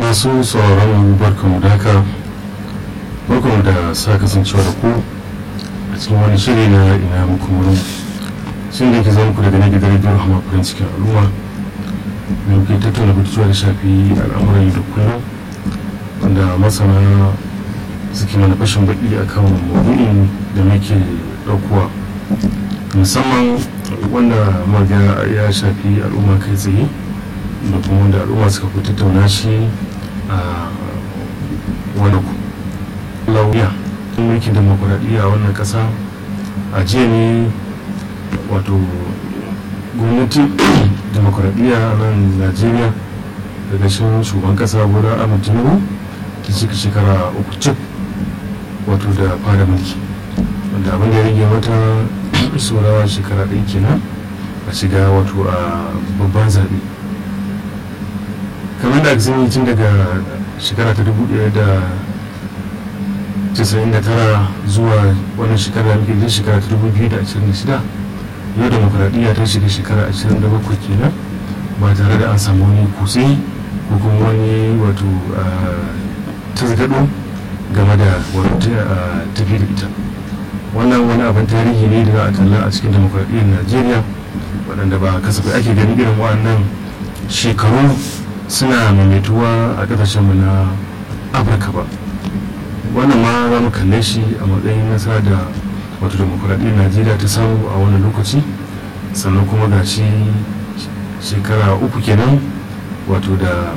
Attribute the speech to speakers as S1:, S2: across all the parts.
S1: masu sauraron barkanmu da haka barkanmu da sa kasancewa da ku a cikin wani shiri na ina muku murin sun da ke zama ku daga na gidan rediyo hama farin cikin al'umma da ke tattauna batutuwa da shafi al'amuran yau da kullum wanda masana suke mana fashin baki a kan maudu'in da muke ɗaukowa musamman wanda maga ya shafi al'umma kai tsaye da kuma wanda al'umma suka fi tattauna shi a wani lauya mulkin demokuraɗiyya a wannan ƙasa a jiya ne wato gwamnati demokuraɗiyya a nan najeriya daga shan shugaban ƙasa bola ahmad tinubu ta cika shekara uku cik wato da fara mulki wanda abin da ya rage mata saurawa shekara ɗaya kenan a shiga wato a babban zaɓe kamar da aka tun daga shekara ta dubu ɗaya da casa'in da tara zuwa wannan shekara da muke shekara ta dubu biyu da ashirin da shida yau demokuraɗiyya ta shiga shekara ashirin da bakwai kenan ba tare da an samu wani kutse ko kuma wani wato tasgado game da tafi da ita wannan wani abin tarihi ne da za a kalla a cikin demokuraɗiyyar najeriya waɗanda ba kasafai ake gani irin waɗannan shekaru suna maimaituwa a ƙasashenmu na afirka ba wannan ma za mu kalle shi a matsayin nasara da wato demokuraɗiyyar najeriya ta samu a wani lokaci sannan kuma ga shi shekara uku kenan wato da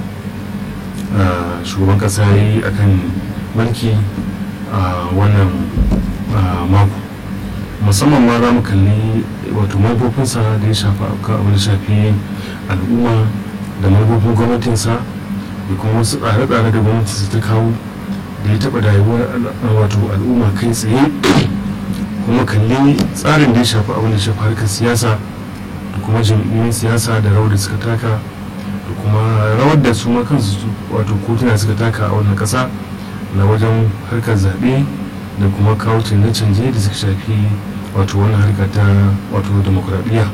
S1: shugaban ƙasa ya yi a kan mulki a wannan mako musamman ma za mu kalli wato manufofinsa da ya shafa abin da shafi al'umma da manufofin gwamnatinsa da kuma wasu tsare-tsare da gwamnatinsa ta kawo da ya taɓa rayuwar wato al'umma kai tsaye kuma kalli tsarin da ya shafi abin da shafi harkar siyasa da kuma jam'iyyun siyasa da rawar da suka taka da kuma rawar da su ma kansu wato kotuna suka taka a wannan ƙasa na wajen harkar zaɓe da kuma kawo canje-canje da suka shafi wato wannan harka ta wato demokuraɗiyya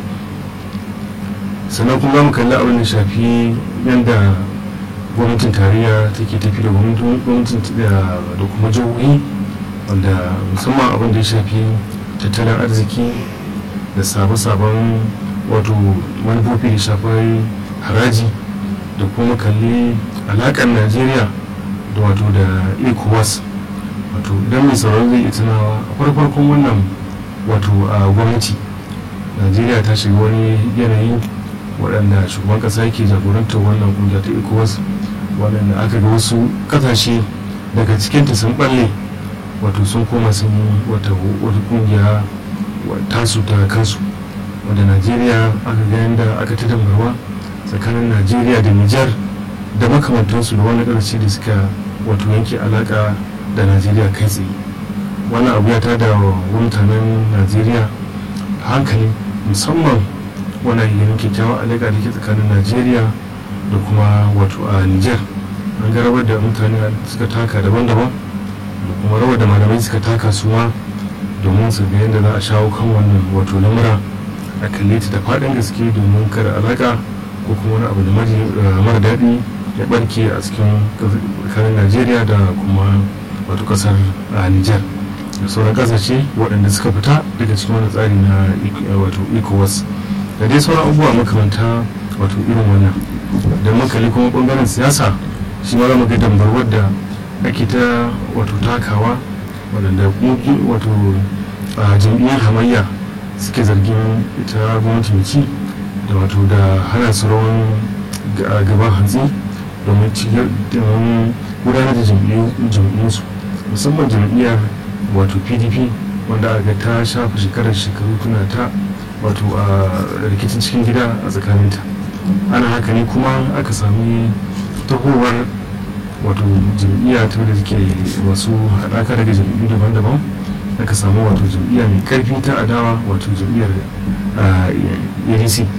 S1: sannan kuma mu kalli abin da shafi yadda gwamnatin tarayya take tafi da gwamnatin da kuma jihohi wanda musamman abin da ya shafi tattalin arziki da sabon wato manufofi da shafar haraji da kuma kalli alaƙar najeriya da wato da ecowas wato idan mai sauran zai iya tunawa a farkon wannan wato a gwamnati najeriya ta shiga wani yanayi waɗanda shugaban ƙasa yake jagorantar wannan kungiya ta ecowas waɗanda aka ga wasu ƙasashe daga cikinta sun ɓalle wato sun koma sun yi wata kungiya tasu ta kansu wadda najeriya aka ga yadda aka ta dambarwa tsakanin najeriya da nijar da makamantansu da wani ƙarshe da suka wato yanke alaƙa da najeriya kai tsaye wannan abu ya tada wa mutanen najeriya hankali musamman wannan yin kyakkyawan alaƙa da ke tsakanin najeriya da kuma wato a niger an ga rawar da mutane suka taka daban-daban da kuma rawar da malamai suka taka su ma domin su ga yadda za a shawo kan wannan wato lamura a kalle ta da faɗin gaske domin kada alaƙa ko kuma wani abu da mara daɗi ya ɓarke a cikin tsakanin najeriya da kuma wato ƙasar niger da sauran ƙasashe waɗanda suka fita daga cikin wani tsari na wato ecowas da dai sauran abubuwa makamanta wato irin wannan da makali kuma bangaren siyasa shi ma zama ga dambarwar da ake ta wato takawa waɗanda wato a jam'iyyar hamayya suke zargin ita gwamnati mai ci da wato da hana su rawan gaban hantsi domin gudanar da jam'iyyunsu musamman jam'iyyar wato pdp wanda aka ta shafa shekarar shekaru tuna ta wato a rikicin cikin gida a tsakaninta ana haka ne kuma aka sami tahowar wato jam'iyya ta da take wasu haɗaka daga jam'iyyu daban-daban aka samu wato jam'iyya mai karfi ta adawa wato jam'iyyar adc